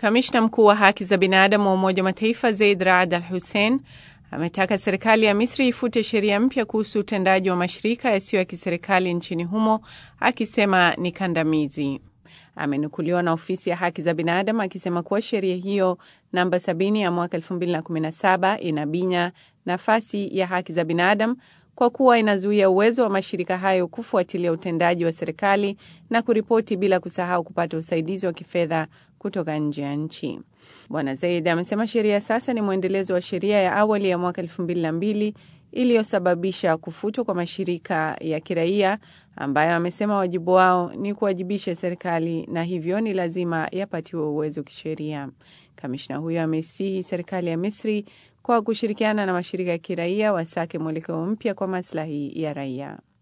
Kamishna mkuu wa haki za binadamu wa Umoja wa Mataifa Zeid Raad Al Hussein ametaka serikali ya Misri ifute sheria mpya kuhusu utendaji wa mashirika yasiyo ya kiserikali nchini humo, akisema ni kandamizi. Amenukuliwa na ofisi ya haki za binadamu akisema kuwa sheria hiyo namba 70 ya mwaka 2017 inabinya nafasi ya haki za binadamu kwa kuwa inazuia uwezo wa mashirika hayo kufuatilia utendaji wa serikali na kuripoti bila kusahau kupata usaidizi wa kifedha kutoka nje ya nchi. Bwana Zaid amesema sheria sasa ni mwendelezo wa sheria ya awali ya mwaka elfu mbili na mbili iliyosababisha kufutwa kwa mashirika ya kiraia ambayo amesema wajibu wao ni kuwajibisha serikali na hivyo ni lazima yapatiwe uwezo kisheria. Kamishna huyo amesihi serikali ya Misri kwa kushirikiana na mashirika ya kiraia wasake mwelekeo mpya kwa maslahi ya raia.